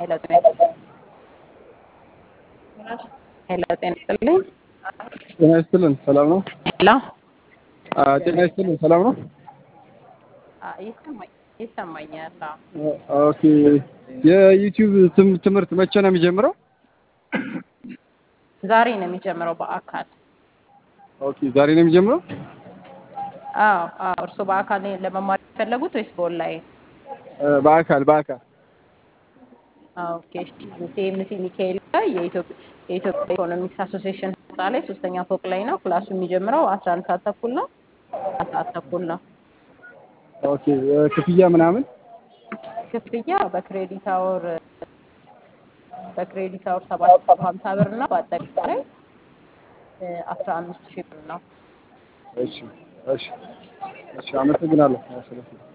ሄሎ ጤና ሄሎ ጤና ይስጥልኝ። ጤና ይስጥልን። ሰላም ነው? ሄሎ አ ጤና ይስጥልን። ሰላም ነው? አ ይሰማኝ ይሰማኛል። አዎ። ኦ- ኦኬ። የዩቲዩብ ትም- ትምህርት መቼ ነው የሚጀምረው? ዛሬ ነው የሚጀምረው በአካል። ኦኬ። ዛሬ ነው የሚጀምረው? አዎ አዎ። እርስዎ በአካል ነው ለመማር የፈለጉት ወይስ በኦንላይን? እ፣ በአካል በአካል አዎ፣ ኦኬ። ሲኤምሲ ሚካኤል ላይ የኢትዮጵያ የኢትዮጵያ ኢኮኖሚክስ አሶሲዬሽን ህንፃ ላይ ሶስተኛ ፎቅ ላይ ነው። ክላሱ የሚጀምረው አስራ አንድ ሰዓት ተኩል ነው። አስራ ሰዓት ተኩል ነው። ኦኬ። እ፣ ክፍያ ምናምን ክፍያ በክሬዲት አወር በክሬዲት አወር ሰባት መቶ ሀምሳ ብር ነው። በአጠቃላይ አስራ አምስት ሺህ ብር ነው። እሺ፣ እሺ፣ እሺ። አመሰግናለሁ።